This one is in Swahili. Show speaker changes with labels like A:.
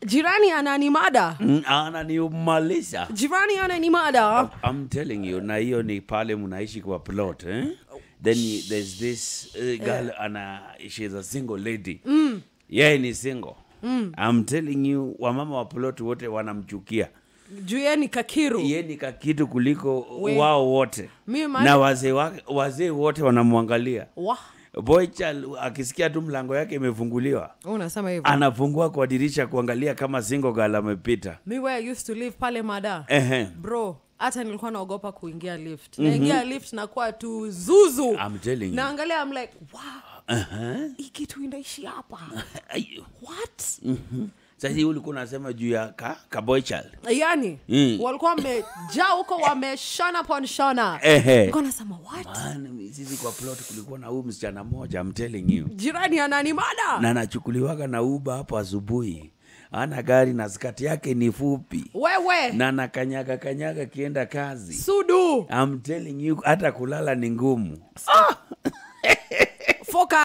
A: jirani ananimada
B: Mm, ananiumalisha
A: jirani ananimada
B: I'm telling you na hiyo ni pale mnaishi kwa plot eh? then you- there's this uh, girl ana she's a single lady mm. yeye ni single mm. I'm telling you wamama wa plot wote wanamchukia
A: juu ye ni kakiru
B: ye ni kakitu kuliko
A: We.
B: wao wote
A: Mi maana-
B: na wazee wa- wazee wote wanamwangalia
A: wa
B: boychal akisikia tu mlango yake imefunguliwa
A: unasema hivyo
B: anafungua kwa dirisha kuangalia kama single girl amepita
A: mi where I used to live pale mada
B: Ehe.
A: bro hata nilikuwa naogopa kuingia lift naingia lift nakuwa tu zuzu
B: I'm telling you.
A: naangalia I'm like wow hii kitu inaishi hapa
B: Ayo.
A: what
B: Sasa hii ulikuwa unasema juu ya ka, ka boy child.
A: yani
B: Mm.
A: walikuwa wamejaa huko wameshona pon shona
B: Ehe.
A: Nilikuwa nasema what
B: Man, sisi kwa plot kulikuwa na huyu msichana mmoja I'm telling you.
A: jirani ananimada
B: Na anachukuliwaga na uba hapo asubuhi. Ana gari na skati yake ni fupi.
A: wewe
B: Na anakanyaga kanyaga kienda kazi.
A: sudu
B: I'm telling you hata kulala ni ngumu.
A: foka